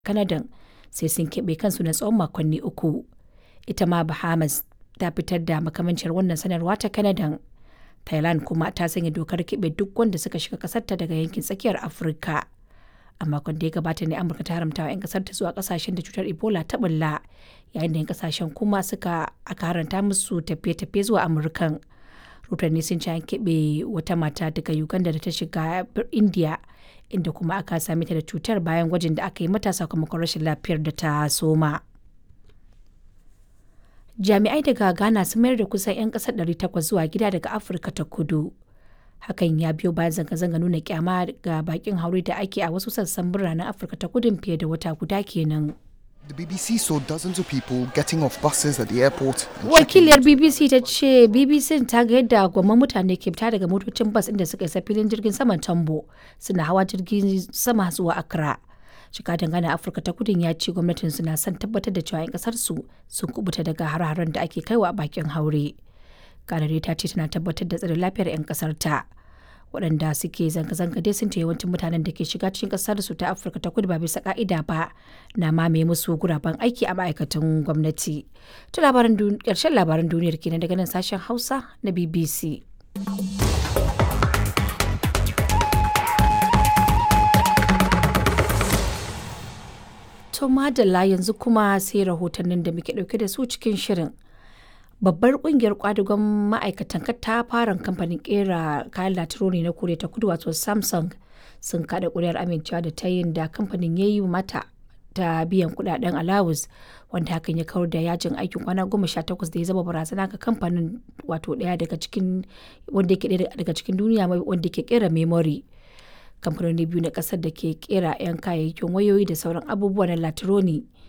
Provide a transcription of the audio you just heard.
Kanadan sai sun keɓe kansu na tsawon makonni uku. Ita ma Bahamas ta fitar da makamanciyar wannan sanarwa ta Kanadan. Thailand kuma ta sanya dokar keɓe duk wanda suka shiga ƙasarta daga yankin tsakiyar Afirka. A makon da ya gabata ne Amurka ta haramta wa 'yan ƙasar ta zuwa ƙasashen da cutar Ebola ta bulla, yayin da 'yan ƙasashen kuma suka aka haranta musu tafiye-tafiye zuwa Amurkan. Rotanni sun ce an keɓe wata mata daga Uganda da ta shiga India, inda kuma aka same ta da cutar bayan gwajin da aka yi mata sakamakon rashin lafiyar da ta soma. Jami'ai daga Ghana sun mayar da kusan 'yan ƙasar 800 zuwa gida daga Afirka ta Kudu. Hakan ya biyo bayan zanga-zanga nuna kyama ga bakin haure da ake a wasu sassan biranen Afirka ta Kudun fiye da wata guda kenan. The BBC saw dozens of people getting off buses at the airport. and checking Wakiliyar BBC ta ce BBC ta ga yadda gwamman mutane ke fita daga motocin bas inda suka isa filin jirgin saman Tambo suna hawa jirgin sama zuwa Accra. Jikadan Ghana Afirka ta Kudun ya ce gwamnatin suna son tabbatar da cewa 'yan kasar su sun kubuta daga har-haren da ake kaiwa a bakin haure. Kanare ta ce tana tabbatar da tsaron lafiyar 'yan kasar ta. waɗanda suke zanga-zanga dai sun ce yawancin mutanen da ke shiga cikin ƙasar su ta afirka ta kudu ba bisa ka'ida ba na mamaye musu guraben aiki a ma'aikatan gwamnati ta labaran ƙarshen labaran duniyar kenan daga nan sashen hausa na bbc to madalla yanzu kuma sai rahotannin da muke ɗauke da su cikin shirin babbar kungiyar kwadugon ma'aikatan katafaren kamfanin kera kayan latironi na koriya ta kudu wato samsung sun kada kuri'ar amincewa da ta yin da kamfanin ya yi mata ta biyan kudaden alawus wanda hakan ya kawar da yajin aikin kwana goma sha takwas da ya zama barazana ga kamfanin wato daya daga cikin wanda yake daya daga cikin duniya wanda ke kera memory kamfanoni biyu na kasar da ke kera 'yan kayayyakin wayoyi da sauran abubuwa na latironi